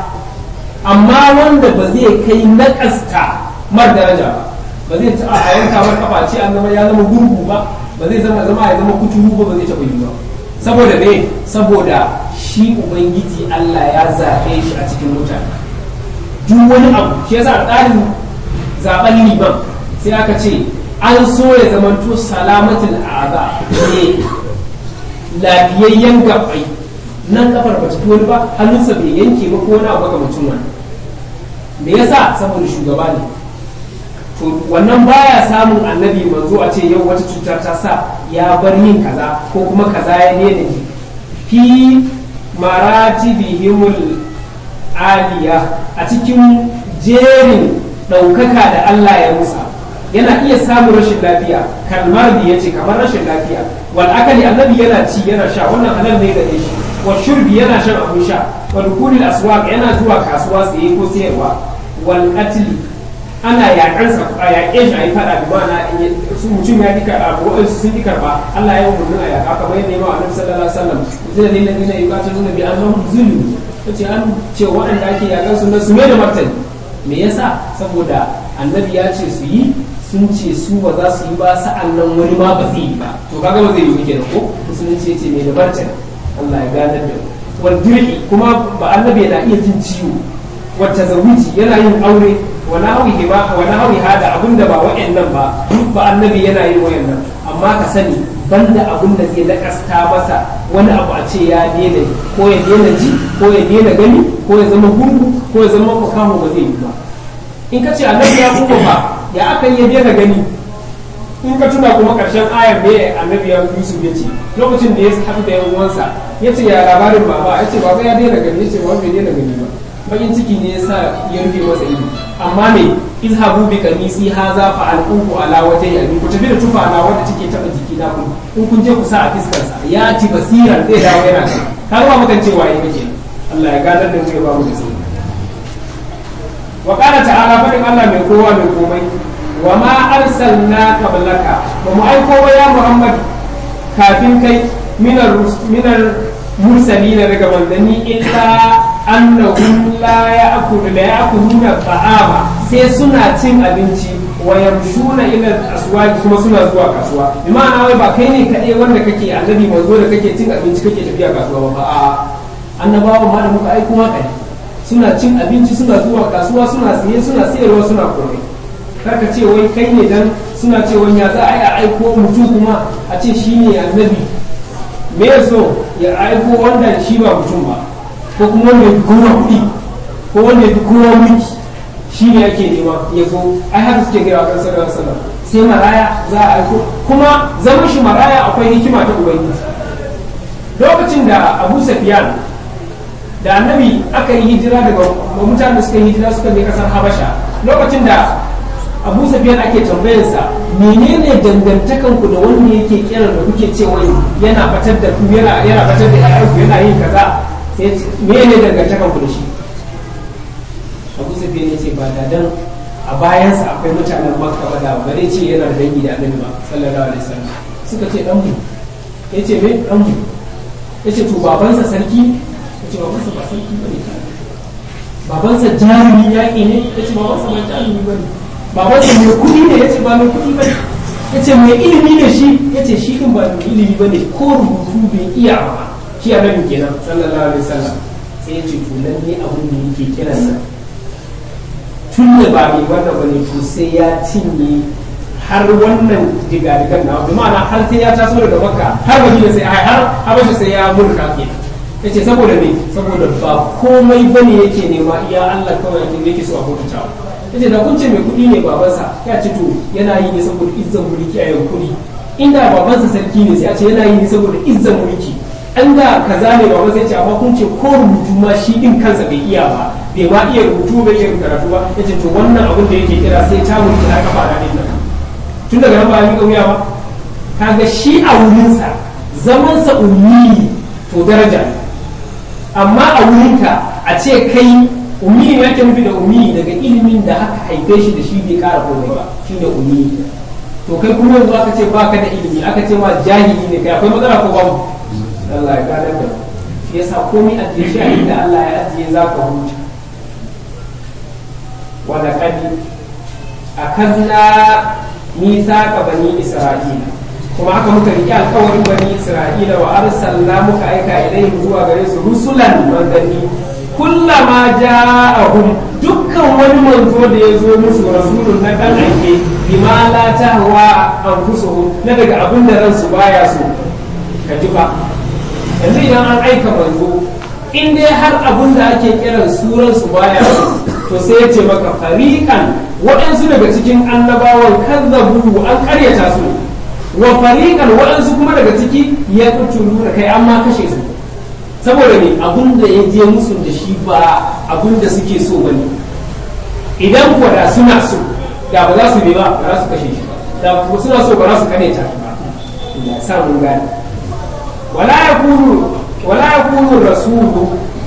amma wanda ba zai kai naƙasta mar daraja ba ba zai ta a yanka mar kafa ce an zama ya zama gurgu ba ba zai zama zama ya zama kuturu ba ba zai taɓa yi ba saboda me saboda shi ubangiji Allah ya zaɓe shi a cikin mutane duk wani abu shi yasa tsarin zaɓen liban sai aka ce an so ya zamanto salamatul a'za ne lafiyayyen gabbai nan kafar ba ta wani ba hannunsa bai yanke ba ko wani abu ga mutum wani me yasa saboda shugaba ne to wannan baya samun annabi manzo a ce yau wata cutar ta sa ya bar yin kaza ko kuma kaza ya daina ji fi maratibihimul aliya a cikin jerin ɗaukaka da Allah ya musa yana iya samun rashin lafiya kalmar da ya ce kamar rashin lafiya wal akali annabi yana ci yana sha wannan halal ne da shi wa shurbi yana shan abun sha wal kulil aswaq yana zuwa kasuwa tsaye ko sayarwa wal qatl ana yaƙansa a yaƙe shi a yi faɗa bi mana su mutum ya dika a waɗansu sun dika ba Allah ya yi umarnin a yaƙa kamar yadda ya ma annabi sallallahu alaihi wasallam zai da lillahi na yuqatu nuna bi annahum zulmu yace an ce waɗanda ake yaƙan su na su mai da martani me yasa saboda annabi ya ce su yi sun ce su ba za su yi ba sa'an nan wani ma ba zai yi ba to kaga ba zai yi kenan ko musulunci ya ce mai da martani Allah ya gadar da wal dirki kuma ba annabi yana iya jin ciwo wata zawiji yana yin aure wani hawi ba wani hawi hada abinda ba wa'annan ba duk ba annabi yana yin wayannan amma ka sani banda abin da zai nakasta masa wani abu a ce ya daina ko ya daina ji ko ya daina gani ko ya zama gurgu ko ya zama makaho ba zai yi ba in ka ce annabi ya kuma ba ya aka yi ya daina gani in ka tuna kuma karshen ayar da annabi ya yusuf ya ce lokacin da ya haɗu da yan uwansa ya ce ya labarin baba ya ce baba ya daina gani ya ce baba bai daina gani ba bakin ciki ne yasa ya rufe masa ido amma me izhabu bi kamisi haza fa alquhu ala wajhi abi ku tafi da tufa na wanda take taba jiki na ku in kun je ku sa a fiskar sa ya ci basiran zai dawo yana kan kar ba mukan cewa yayi kake Allah ya gadar da mu ya ba mu da sai wa qala ta'ala fadin Allah mai kowa mai komai wa ma arsalna qablaka ba mu aiko ba ya Muhammad kafin kai minar minar mursalina daga manzanni illa annahum la ya'kulu la ya'kuluna ta'ama sai suna cin abinci wa yamshuna ila aswaq kuma suna zuwa kasuwa bi ma'ana wai ba kai ne kaɗai wanda kake annabi manzo da kake cin abinci kake tafiya kasuwa ba a annabawa ma da muka aiko maka ne suna cin abinci suna zuwa kasuwa suna siye suna sayarwa suna komai karka ce wai kai ne dan suna ce wani ya za a yi a aiko mutum kuma a ce shi ne annabi me so ya aiko wanda shi ba mutum ba ko kuma wanda ya fi kowa kuɗi ko wanda ya fi kowa mulki shi ne ake nema ya zo ai haka suke gaya kan sallallahu alaihi wasallam sai maraya za a aiko kuma zaman shi maraya akwai hikima ta ubangiji lokacin da abu safiyan da annabi aka yi hijira daga mutanen da suka yi hijira suka je kasar habasha lokacin da abu safiyan ake tambayarsa menene dangantakan ku da wanda yake kiran da kuke cewa yana fatar da ku yana yana fatar da ƴaƴanku yana yin kaza sai menene dangantakan ku da shi abu safiyan ya ce ba da dan a bayansa akwai mutanen makka ba da ba zai ce yana da dangi da annabi ba sallallahu alaihi wasallam suka ce dan mu yace me dan mu yace to babansa sarki yace babansa ba sarki bane babansa jarumi yaƙi ne yace babansa ba jarumi bane babansa mai kuɗi ne yace ba mai kuɗi bane yace mai ilimi ne shi yace shi din ba mai ilimi bane ko rubutu bai iya ba shi annabi kenan sallallahu alaihi wasallam sai yace to lalle abun da yake kiransa tun da ba mai wannan bane to sai ya cinye har wannan digadigan na bi ma'ana har sai ya taso daga makka har madina sai ai har habasha sai ya mulka ke yace saboda me saboda ba komai bane yake nema iya Allah kawai yake yake so a hukunta yace da kun ce mai kuɗi ne babansa ya ce to yana yi ne saboda izzan mulki a yau kuɗi inda babansa sarki ne sai a ce yana yi ne saboda izzan mulki an da kaza ne babansa ya ce amma kun ce ko rubutu ma shi din kansa bai iya ba bai ma iya rubutu bai iya karatu ba yace to wannan abin da yake kira sai ta mulki na kafa na din nan tun daga nan ba ya miƙa wuya ba kaga shi a wurinsa zamansa ummi to daraja ne amma a wurinka a ce kai ummi ne yake nufi da ummi daga ilimin da aka haife shi da shi bai ƙara komai ba shi ne ummi to kai kuma yanzu aka ce baka da ilimi aka ce ma jahili ne kai akwai matsala ko babu Allah ya gane da shi yasa komai a shi a inda Allah ya ajiye za ka huta wa laqad akazna mithaka bani isra'ila kuma haka muka riƙe alƙawarin bani isra'ila wa arsalna muka aika ilaihim zuwa gare su rusulan manzanni kullama ja'ahum dukkan wani manzo da ya zo musu rasulun na dan aike bima la tahwa anfusuhum na daga abin da ransu baya so ka ji ba yanzu idan an aika manzo in dai har abin da ake kiran suran su baya so to sai ya ce maka fariqan waɗansu daga cikin annabawan kazzabu an karyata su wa fariqan waɗansu kuma daga ciki ya kutulu da kai amma kashe su saboda me abun da ya je musu da shi ba abun da suke so bane idan kuwa da suna so da ba za su bi ba ba za su kashe shi ba da kuma suna so ba za su kane ta ba ya sa mun gane wala yakunu wala yakunu rasulu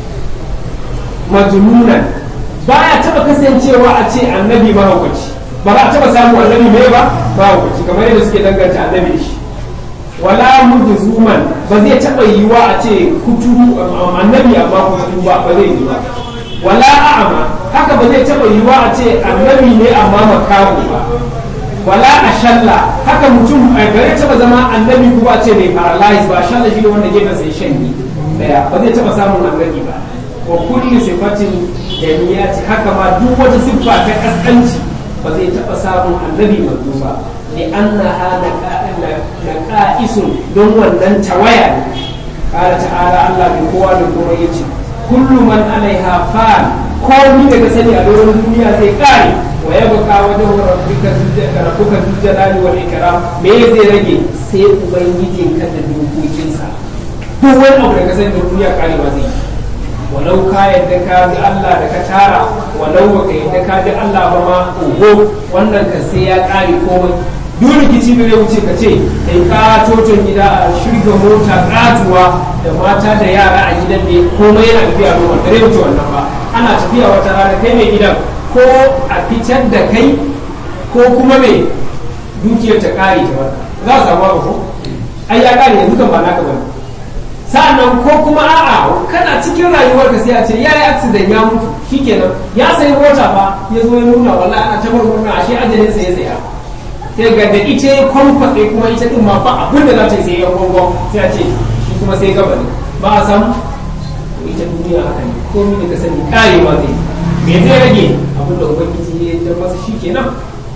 majnunan baya taba kasancewa a ce annabi mahaukaci ba za a taba samu annabi mai ba mahaukaci kamar yadda suke danganta annabi da shi wala mujzuman ba zai taba yiwa a ce kuturu annabi amma kuturu ba ba zai yi ba wala a'ama haka ba zai taba yiwa a ce annabi ne amma makamu ba wala ashalla haka mutum ba zai taba zama annabi kuma a ce mai paralyze ba ashalla shi ne wanda gefen sai shanyi daya ba zai taba samun annabi ba wa kulli sifatin jamiyati haka ma duk wata siffa ta kaskanci ba zai taɓa samun annabi manzo ba li annaha laqa'isun don wannan tawaya ne qala ta'ala Allah bai kowa da kowa yace kullu man alaiha fan komai daga sani a doron duniya zai kare wa yabqa wajhu rabbika rabbuka dhul jalali wal ikram me zai rage sai ubangijin ka da dokokinsa duk wani abu daga sani da duniya karewa zai yi walau ka yadda ka bi Allah da ka tara walau baka yadda ka bi Allah ba ma oho wannan ka sai ya kare komai duk rikici da zai wuce ka ce kai ka toton gida a shirga mota katuwa da mata da yara a gidan ne komai yana tafiya ruwan da zai wuce wannan ba ana tafiya wata rana kai mai gidan ko a fitar da kai ko kuma mai dukiyar ta kare ta wata za a samu abu ko ai ya kare yanzu kan ba naka bane sa'annan ko kuma a'a kana cikin rayuwar ka sai a ce yayi accident ya mutu shikenan ya sayi mota fa ya zo ya nuna wallahi ana ta murmurna ashe ajalin sa ya tsaya sai ga da ita ya kwamfaɗe kuma ita din ma ba abin da za ta yi sai ya gongo sai a ce shi kuma sai gaba ne ba a samu ita duniya haka ne komai da ka sani karewa zai me zai rage abin da ubangiji ya yi masa shikenan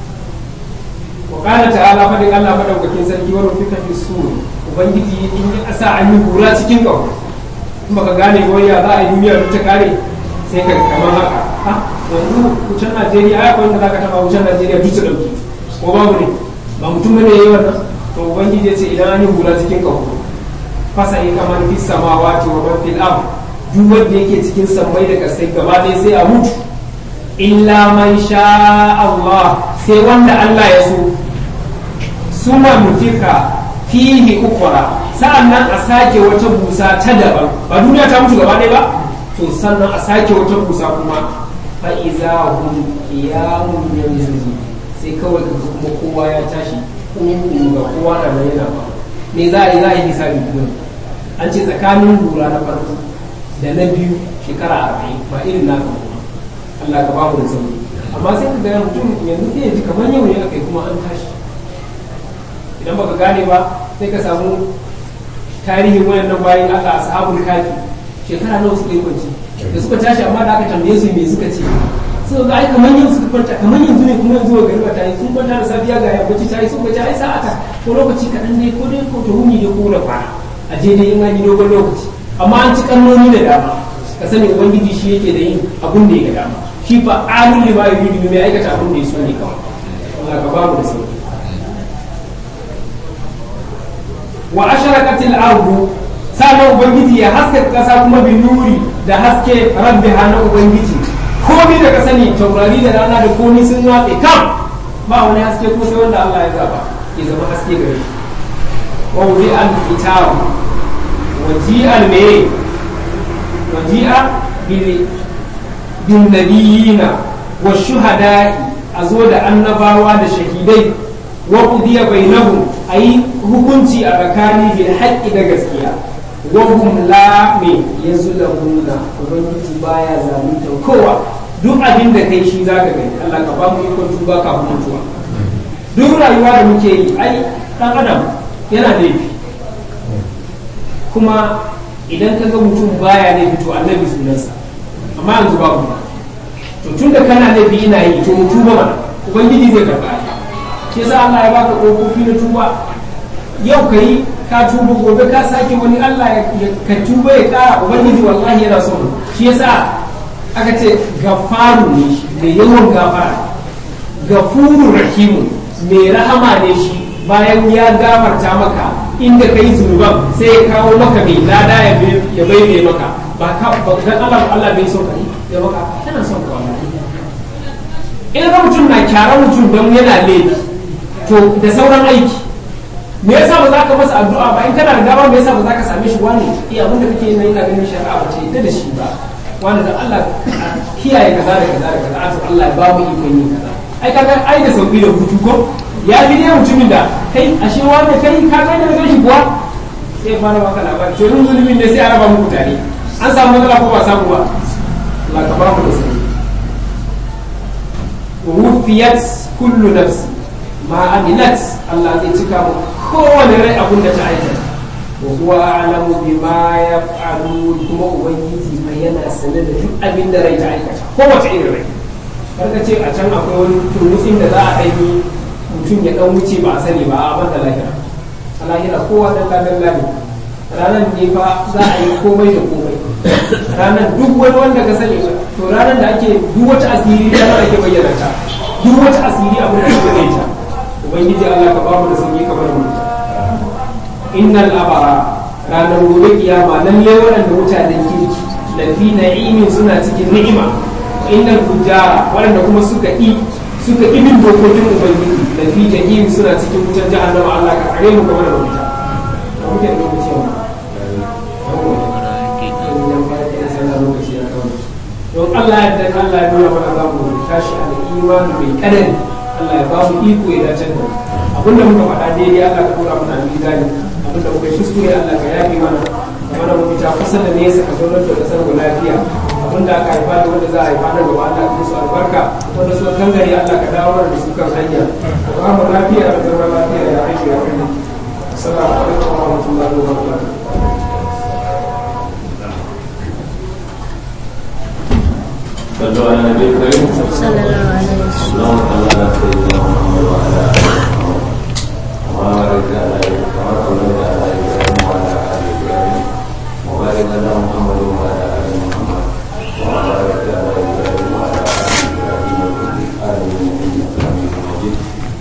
وقال تعالى فدin Allah madaukakin sarki wa rufika fi sur ubangiji in ya sa an yi kura cikin kawo in baka gane goyya za a yi duniya duk ta kare sai ka kamar haka ha yanzu wucin Najeriya ai akwai wanda zaka taba wucin Najeriya duk su dauki ko babu ne ba mutum bane yayi wannan to ubangiji ya ce idan an yi kura cikin kawo fasa in kamar fi samawati wa man fil ard duk wanda yake cikin sammai da kasai gaba ɗaya sai a mutu illa man sha Allah sai wanda Allah ya so suma nufika fihi ukura sa'annan a sake wata busa ta daban ba duniya ta mutu gaba ɗaya ba to sannan a sake wata busa kuma fa iza hum qiyamun yanzu sai kawai ka kuma kowa ya tashi kuma ga kowa na nan yana ba me za a yi za a yi hisabi kuma an ce tsakanin lura na farko da na biyu shekara arba'in ba irin naka ba Allah ka bamu da sauri amma sai ka ga mutum yanzu sai ya ji kamar yau ne aka yi kuma an tashi idan baka gane ba sai ka samu tarihin wayannan bayan Allah ashabul kafi shekara nawa suka yi kwanci da suka tashi amma da aka tambaye su me suka ce suka ga ai kamar yau suka kwanta kamar yanzu ne kuma yanzu ga gariba ta yi sun kwanta da safiya ga yammaci ta yi sun ga ai sa'ata ko lokaci kaɗan ne ko dai ko ta huni ne ko da kwana a je dai in an yi dogon lokaci amma an ci kannoni da dama ka sani ubangiji shi yake da yin abun da ya ga dama shi fa alun lima yuridu mai aikata abun da ya so ne kawai Allah ka bamu da sauki wa asharaqatil ardu sanan ubangiji ya haske kasa kuma bin nuri da haske rabbi hana ubangiji komai da ka sani taurari da rana da komai sun watse kam ba wani haske ko sai wanda Allah ya zaba ya zama haske gare shi wa wudi al kitab wa ji al me wa ji bil bin nabiyina wa shuhada'i a zo da annabawa da shahidai wa qudiya bainahum ayi hukunci a tsakani bil haqqi da gaskiya wa hum la me yazlamuna ubangiji baya zalunta kowa duk abin da kai shi zaka gani Allah ka ba mu ikon tuba kafin mutuwa duk rayuwa da muke yi ai dan adam yana laifi kuma idan ka ga mutum baya laifi to annabi sunansa amma yanzu babu to tun da kana laifi ina yi to mu tuba mana ubangiji zai karba shi yasa Allah ya baka kofofi na tuba yau ka yi ka tuba gobe ka sake wani Allah ya ka tuba ya kara ubangiji wallahi yana son shi yasa aka ce gafaru ne shi mai yawan gafara gafurur rahimu mai rahama ne shi bayan ya gafarta maka inda ka yi zunuban sai ya kawo maka mai lada ya bai maka ba ka ba dan Allah Allah bai so ka yi ya maka kana son ka wallahi in ga mutum na kyara mutum don yana laifi to da sauran aiki me yasa ba za ka masa addu'a ba in kana da dama me yasa ba za ka same shi wani iya abin da kake yi ina ganin shari'a ba ce ita da shi ba wani da Allah kiyaye kaza da kaza da kaza to Allah ya ba mu ikon yin kaza ai kaga ai da sauki da hutu ko ya fi dai mutumin da kai ashe wanda kai ka kai da gashi kuwa sai ba na maka labari to yin zulumin ne sai a raba muku tare an samu matsala ko ba samu ba Allah ka ba mu da sauki wufiyat kullu nafsi ma amilat Allah zai cika mu kowane rai abin da ta aikata wa huwa a'lamu bima yaf'alun kuma ubangiji mai yana sanar da duk abin da rai ta aikata kowace irin rai karka ce a can akwai wani turmutsin da za a ɗanyi mutum ya ɗan wuce ba a sani ba a banda lahira a lahira kowa ɗan ladan lani ranar ne fa za a yi komai da komai ranar duk wani wanda ka sani to ranar da ake duk wata asiri ranar ake bayyana ta duk wata asiri abin da ake bayyana ta ubangiji Allah ka bamu da sauki kamar mu innal abara ranar gobe kiyama lalle waɗanda mutanen kirki lafi na'imin suna cikin ni'ima innal fujara waɗanda kuma suka yi suka yi bin dokokin ubangiji lafi jahim suna cikin wutar jahannama Allah ka kare mu game da wuta da muke da lokaci wa don Allah ya dan Allah ya nuna mana za mu tashi a imani mai kadari Allah ya ba mu iko ya dace da abinda muka faɗa daidai Allah ka tura mana mizani abinda muka yi kuskure Allah ka yafi mana mana mu fita kusa da nesa ka zaunar da kasar mu lafiya abinda aka haifa da wanda za a haifa da gaba Allah ka musu albarka wanda su kan gari Allah ka dawo da su kan hanya ka ba mu lafiya da zama lafiya ya aiki ya kai assalamu alaikum wa rahmatullahi wa barakatuh صلوا على النبي الكريم صلى الله عليه وسلم اللهم صل على سيدنا محمد وعلى ال محمد وبارك على ابراهيم وعلى ابراهيم وعلى ال ابراهيم وبارك على محمد وعلى ال محمد وبارك على ابراهيم وعلى ال ابراهيم في العالمين انك حميد مجيد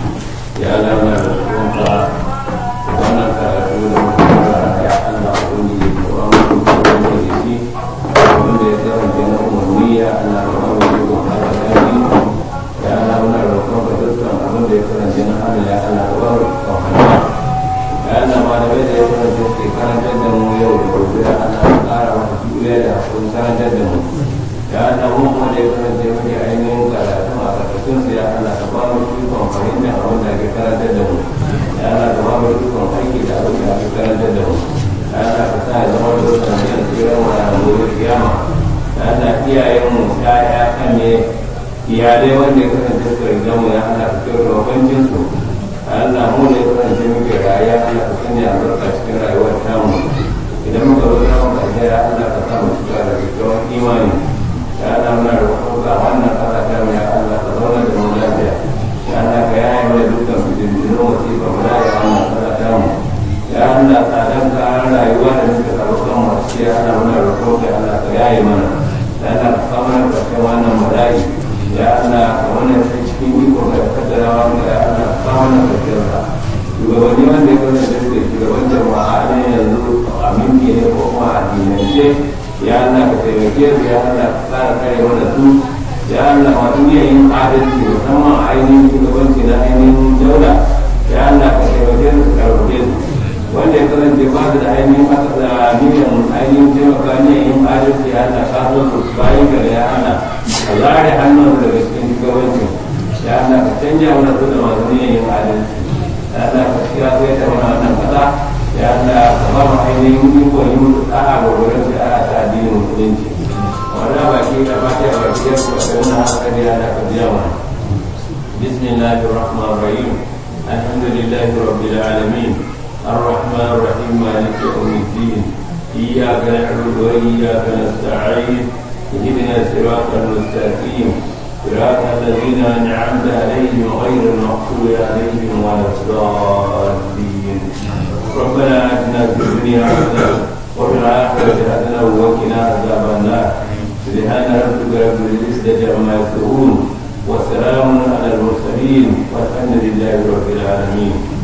يا لنا رسولك وانا كرسول يا الله قولي وامر بالمجلس wanda ya kasance na umarni ya Allah ka ba mu ikon haka gani ya Allah muna roƙon ka dukkan abin da ya kasance na Allah ya Allah ka ba mu ikon haka ya Allah ma da bai da ya kasance ke karantar da mu yau da gobe ya Allah ka ƙara masa juriya da hakuri karantar da mu ya Allah mu kuma da ya kasance muke ainihin karatu a karkashin su ya Allah ka ba mu ikon fahimtar abin da ake karantar da mu ya Allah ka ba mu ikon aiki da abin da ake karantar da mu Allah ka sa ya zama da wasu ne da tsirar wa da gobe kiyama da Allah iyayenmu ya'ya kan ne iyalai wanda ya kasance su riga mu ya Allah ka kyau da wabancin su Allah mu ne kasance muke rayuwa Allah ka sanya albarka cikin rayuwar tamu idan muka zo da mu kaje ya Allah ka sa mu cika da kyakkyawan imani ya Allah muna roƙon ka wannan kasa ta mu ya Allah ka zauna da mu lafiya ya Allah ka yaye mu da dukkan fitintunu wasifa mu da ya wannan kasa ta mu ya Allah tsadan kayan rayuwa da muka tsaro kan masu ya Allah muna roƙo ka Allah ka yaye mana ya Allah ka kawo mana ƙarshen wannan bala'i ya Allah ka wannan sai cikin iko ka kaddara wa ya Allah ka kawo mana ƙarshen sa shugabanni wanda ya kasance da suke shugaban jama'a ne yanzu aminci ne ko kuma addinance ya Allah ka taimake su ya Allah ka tsara kare mana su ya Allah masu iya yin adalci musamman ainihin shugabanci na ainihin daula ya Allah ka taimake su ka karfafe su wanda ya kasance ba su da ainihin aka da niyan ainihin taimaka niyan yin adalci ya Allah ka so su bayan gari ya Allah ka zare hannun daga cikin shugabancin ya Allah ka canja mana su da masu niyan yin adalci ya Allah ka kira su ya taɓa wannan kasa ya Allah ka ba mu ainihin iko yi musu ɗa'a ga wurin da ana ta addinin musulunci wannan baki da ba ta baki ya kuma sai wannan haka ne Allah ka biya mana بسم الله الرحمن الرحيم الحمد لله رب العالمين الرحمن الرحيم مالك يوم الدين إياك نعبد وإياك نستعين اهدنا الصراط المستقيم صراط الذين أنعمت عليهم غير المغضوب عليهم ولا الضالين ربنا آتنا في الدنيا حسنة وفي الآخرة حسنة وقنا عذاب النار سبحان ربك رب العزة عما يصفون وسلام على المرسلين والحمد لله رب العالمين